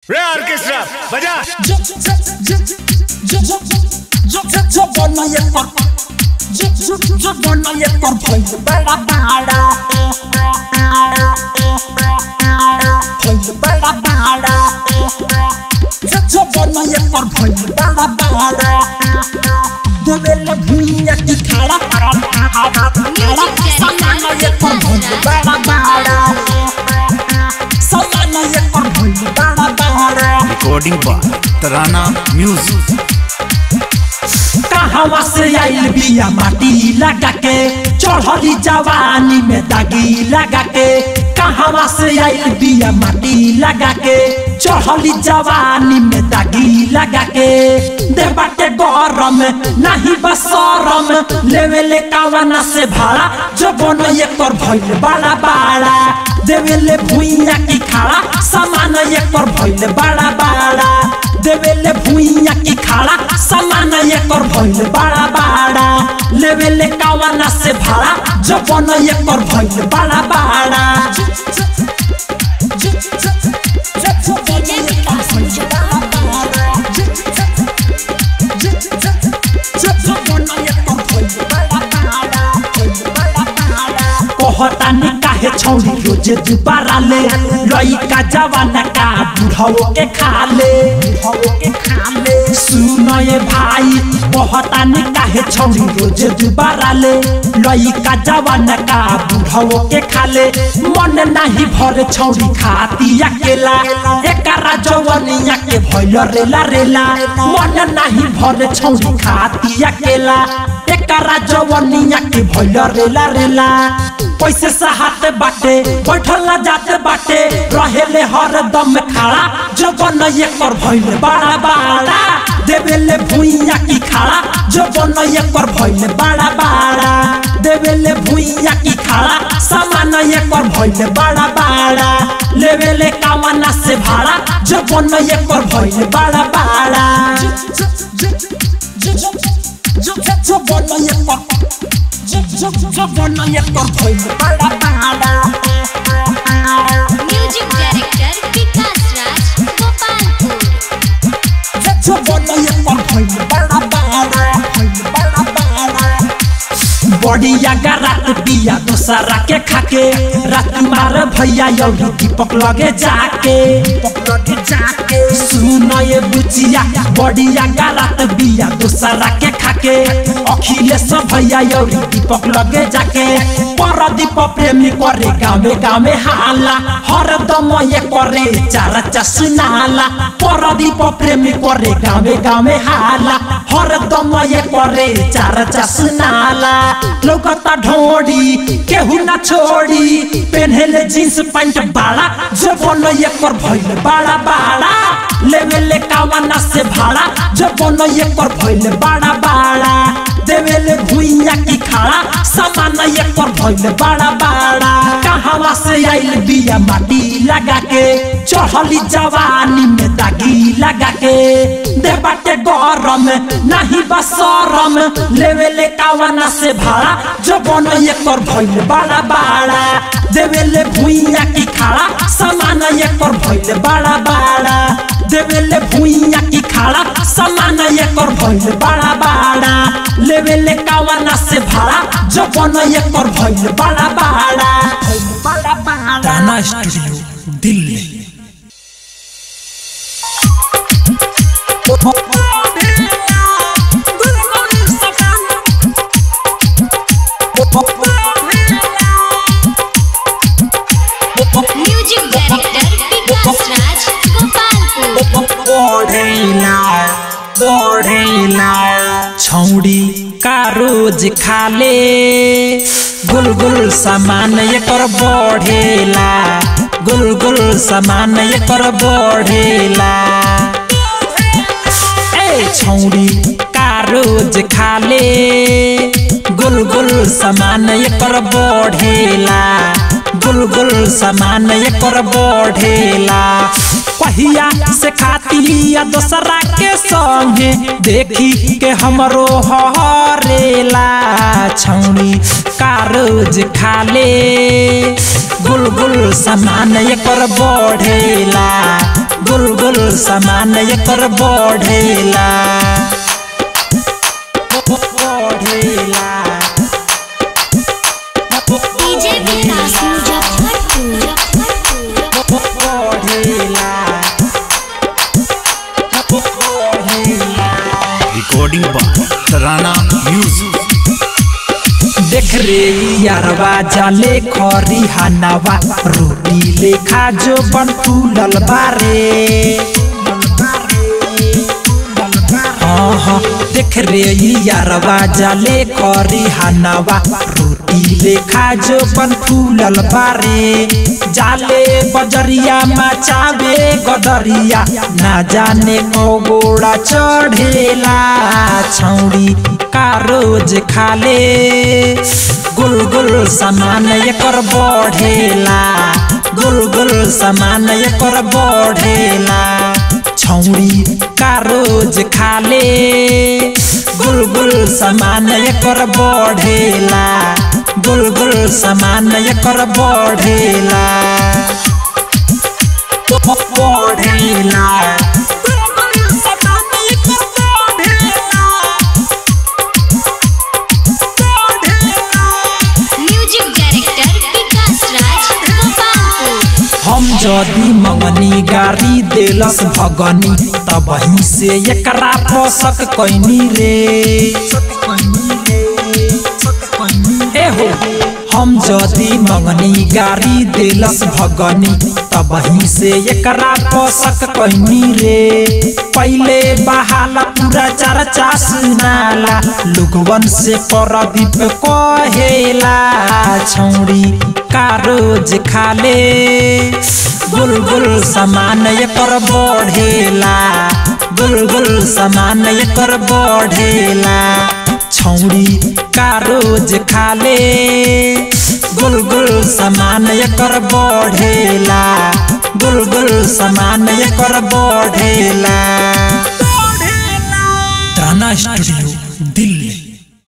रे ऑर्केस्ट्रा बजा recording by तराना म्यूजिक कहवा से आइल बिया माटी लगा के चढ़ली जवानी में दागी लगा के कहवा से आइल बिया माटी लगा के चढ़ली जवानी में दागी लगा के देवा के गरम नहीं बसरम लेवे ले कावना से भाड़ा जो बन एकर भइल बड़ा बड़ा देवे ले भुइया की खाड़ा सामान एकर भइल बड़ा बड़ा देवेले भुइया की खाड़ा सामान एकर भइल बड़ा बड़ा लेवेले कावना से भाड़ा जबन एकर भइल बड़ा बड़ा कहतानी काहे छौरी रोजे दुबारा ले लइका जवाना का बुढ़ाओ के खा ले बुढ़ाओ के खा ले सुन ये भाई कहतानी काहे छौरी रोजे दुबारा ले लइका जवाना का बुढ़ाओ के खा ले मन नाही भरे छौरी खाती अकेला एकरा जवनिया के भइल रेला रेला मन नाही भरे छौरी खाती अकेला एकरा जवनिया के भइल रेला रेला पैसे सहात बाटे बैठल ना जाते बाटे रहेले हर दम खड़ा जबन एकर भइल बड़ा बड़ा देवेले भुइया की खाड़ा जबन एकर भइल बड़ा बड़ा देवेले भुइया की खाड़ा सामान एकर भइल बड़ा बड़ा लेवेले कामना से भाड़ा जबन एकर भइल बड़ा बड़ा जबन एकर म्यूजिक डायरेक्टर विकास राज गोपालपुर बढ़िया का रात पिया दोसरा के खाके रात मार भैया यौरी दीपक लगे जाके दीपक लगे जाके सुन ये बुचिया बढ़िया का रात बिया दोसरा के खाके अखिलेश भैया यौरी दीपक लगे जाके परदीप प्रेमी करे गावे गावे हाला हर दम ये करे चार चसनाला परदीप प्रेमी करे गावे गावे हाला हर दम ये करे चार चसनाला लौकता ढोड़ी केहू ना छोड़ी पेन्हले जींस पैंट बाड़ा जबन एकर भइल बाड़ा बाड़ा लेवेले कावना से भाड़ा जबन एकर भइल बाड़ा बाड़ा देवेले भुइया की खाड़ा सामान एकर भइल बाड़ा बाड़ा कहवा से आइल बिया माटी लगा के चढ़ली जवानी में दागी लगा के देवा के गरम नहीं बसरम लेवेले कावना से भाड़ा जबन एकर भइल बाड़ा बाड़ा देवेले भुइया की खाड़ा सामान एकर भइल बाड़ा बाड़ा देवेले भुइया की खाड़ा सामान एकर भइल बाड़ा बाड़ा लेवेले कावना से भाड़ा जबन एकर भइल बाड़ा बाड़ा भइल बाड़ा बाड़ा ताना studio Delhi music director Vikas Raj Gopalpur बढ़ेला बढ़ेला छौड़ी का रोज खाले गुल गुल सामान एकर बढ़ेला गुल गुल सामान एकर बढ़ेला ए छौड़ी का रोज खाले गुल गुल सामान एकर बढ़ेला गुल गुल सामान एकर बढ़ेला पहिया से खातिया दोसरा के संगे देखी के हमरो हरेला छौड़ी का रोज खाले गुल गुल सामान एकर बढ़ेला गुल गुल सामान एकर बढ़ेला बढ़ेला डीजे विकास मुजफ्फरपुर बढ़ेला बढ़ेला रिकॉर्डिंग बाय तराना म्यूजिक देख रे यारवा जाले खरी हनावा रोटी लेखा जो बन फूलल बारे हाँ हाँ देख रे यारवा जाले खरी हनावा रोटी लेखा जो बन फूलल बारे जाले बजरिया मचावे गदरिया ना जाने को गोड़ा चढ़ेला छौड़ी का रोज खाले गुल गुल सामान एकर बढ़ेला गुल गुल सामान एकर बढ़ेला छौड़ी का रोज खाले गुल गुल सामान एकर बढ़ेला गुल गुल सामान एकर बढ़ेला बढ़ेला म्यूजिक डायरेक्टर विकास राज गोपालपुर हम जदी मंगनी गाड़ी देलस भगनी तब ही से एकरा पोसक कैनी रे ए हो हम जदी मंगनी गाड़ी देलस भगनी तब ही से एकरा पोसक कैनी रे पहले बहाला पूरा चर्चा सुनाला लोगवन से परदीप कहेला छौड़ी का रोज खाले गुल गुल सामान एकर बढ़ेला गुल गुल सामान एकर बढ़ेला छौड़ी का रोज खाले गुल गुल सामान एकर बढ़ेला गुल गुल सामान एकर बढ़ेला तराना स्टूडियो दिल्ली